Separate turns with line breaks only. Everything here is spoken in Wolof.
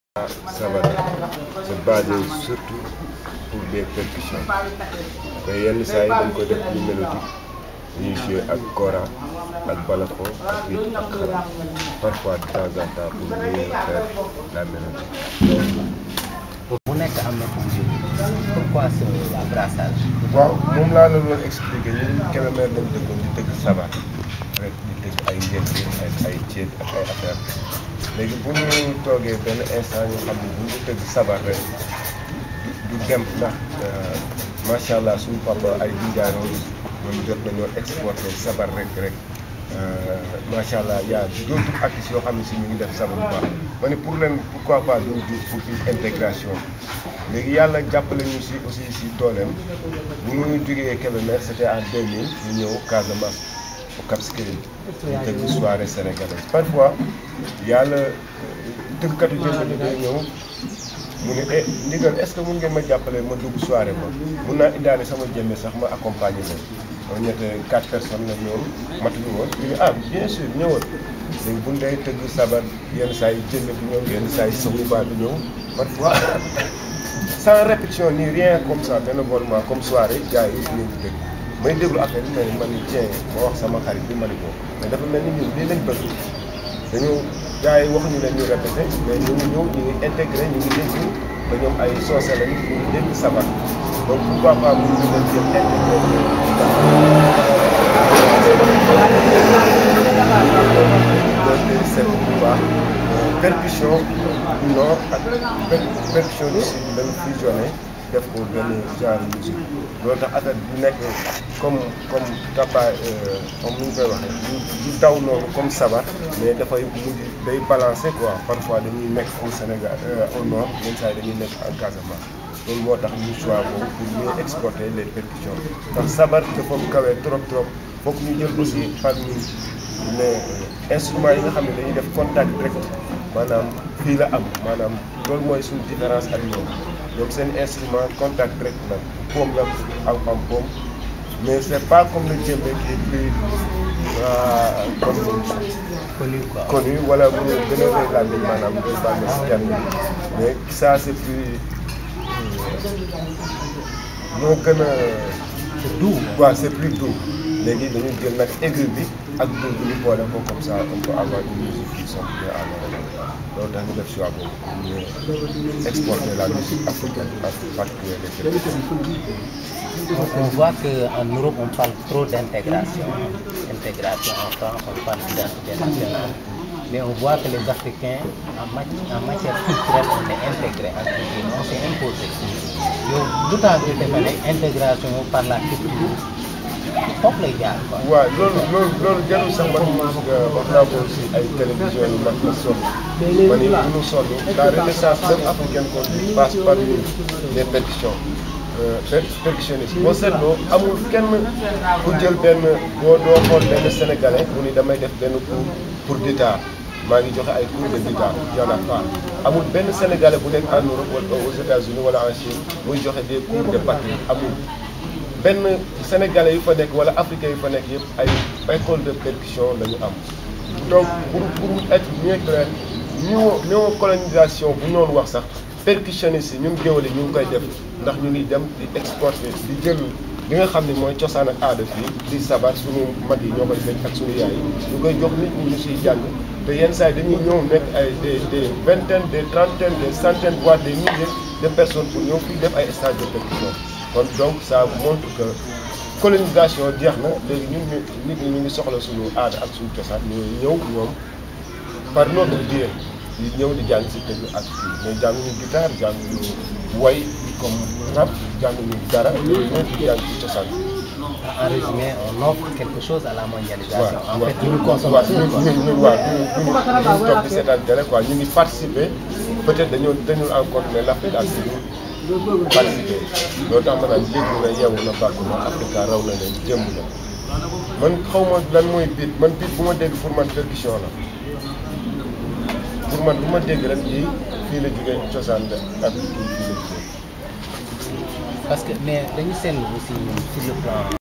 Sabara c'est basé surtout pour des percussions mais yenn saa yi dañ ko def lu mélodique ñuy jouer ak kora ak balafon ak rythme ak xalam parfois de temps en temps pour mieux faire la mélodie.
mu nekk am na fu mu jógee pourquoi ce brassage.
waaw moom laa la doon expliquer ñun Kébémer lañ dëkkoon di tëgg sabar rek di tëgg ay ngénte ay ay ceeb ak ay affaire léegi bu ñu toogee benn instant ñu xam ne bu ñu tëgg sabar rek du du dem ndax macha allah suñu papa ay Dinga Rose ñoom jot nañoo exporté sabar rek rek macha allah y' a d' autres artistes yoo xam ne si ñu ngi def sabar bu baax ma ne pour leen pourquoi pas duñ di pour une intégration léegi yàlla jàppale ñu si aussi si dooleem bu ñu jógee Kébémer c' était en 2000 ñu ñëw Casamance au Cap Skirring ñu tëgg soirée sénégalaise parfois yàlla tëggkatu jënd bi day ñëw mu ne eh ndigal est ce que mun ngeen ma jàppale ma dugg soirée ba mun naa indaale sama jëmme sax ma accompagner leen moom ñette quatre personnes la ñoom matuñu woon ñu ne ah bien sûr ñëwal léegi bu ñu dee tëgg sabar yenn saa yi jënd bi ñëw yenn saa yi sawu baa bi ñëw parfois sans répétition ni rien comme ça bénévolement comme soirée gars yi ñu ngi dégg may déglu affaire bi mais man ni tiens ma wax sama xarit bi ma ni ko mais dafa mel ni ñun lii lañ bëgg dañu gars yi waxuñu leen ñu répété mais ñu ngi ñëw ñu ngi intégré ñu ngi dégg ba ñoom ay soose lañu ñu ngi dégg sabar donc pourquoi pas bu ñu leen jël intégré loolu seet bu baax percussion du nord ak percussion du sud lañu fusionné def ko benn genre musique loolu tax affaire bu nekk comme comme taba comme ni ñu koy waxee du daw noonu comme sabar mais dafay mujj day balancer quoi parfois dañuy nekk au Sénégal au nord yenn saa yi dañuy nekk en Casamance loolu moo tax ñu choix boobu pour mieux exporter les percussions ndax sabar dafa kawee trop trop foog ñu jël aussi parmi les instruments yi nga xam ne dañuy def contact direct maanaam fii la am maanaam loolu mooy suñu différence ak ñoom donc seen instrument contact direct la poom la am am poom mais c' est pas comme le djembé qui est plus comme
connu quoi.
connu wala bu ñu gën a rëy làmmiñ maanaam day bànn si kenn mais ça c' est plus moo gën a
doux
waaw c' est plus doux léegi dañuy jël nag aigu bi ak doux bi ñu boole ko comme ça on peut avoir une musique qui sonne bien à l'oreille loolu tax ñu def choix boobu pour ñu exporter la musique africaine en particulier les percussions.
On voit qu'en Europe, on parle trop d'intégration. Intégration en France, on parle d'identité nationale. Mais on voit que les Africains, en, mati- en matière culturelle, on est intégrés. entre guillemets, On s'est imposé. yow lu tax ñu defee intégration par la culture foofu lay jaar quoi.
waaw loolu loolu loolu jarul sax man wax naa ko si ay télévision yu mag la sonn ma ni bu ñu sonn la renaissance même africaine qu'on dit passe par nous les percussions per percussionniste boo seetloo amul kenn ku jël benn boo doo xool benn sénégalais mu ni damay def benn cours pour guitare maa ngi joxe ay cours de guitare y en a pas amul benn sénégalais bu nekk en Europe wala aux États-Unis wala en Chine muy joxe des cours de batterie amul benn sénégalais yu fa nekk wala africain yu fa nekk yëpp ay école de percussion la ñu am donc pour pour être mieux clair néo néocolonisation bu ñoon wax sax percussionniste yi ñun géwël yi ñu ngi koy def ndax ñu ngi dem di exporter di jël li nga xam ne mooy cosaan ak aada fii di sabar suñu mag yi ñoo koy fekk ak suñu yaay yi ñu koy jox nit ñi ñu siy jàng te yenn saa yi dañuy ñëw nekk ay des des vingtaines des trentaines des centaines voire des milliers de personnes pour ñëw fii def ay stages de percussion kon donc ça montre que colonisation jeex na léegi ñun ñu nit ñi ñu ngi soxla suñu aada ak suñu cosaan ñu ñëw ñoom par notre biais di ñëw di jàng si tëgg ak kii mais jànguñu guitare jànguñu way comme rap jànguñu dara ñëpp di jàng ci cosaan
En résumé, on offre quelque chose à la mondialisation.
waaw
en
waaw
fait, une
waaw
consommation.
ñun
quoi.
ñun ñun waaw ñun ñun ñu toog di seetaan télé quoi ñu ngi participer peut-être dañoo dañul en compte mais l'Afrique ak ñu participer loolu tax ma naan dégg na yeewu na bàkk na Africa raw na leen jëmb na man xaw ma lan mooy beat man beat bu ma dégg pour man percussion la pour man bu ma dégg rek lii fii la jógee cosaan la ak kii fii la jógee
Parce que mais dañu seetlu aussi ñun sur le plan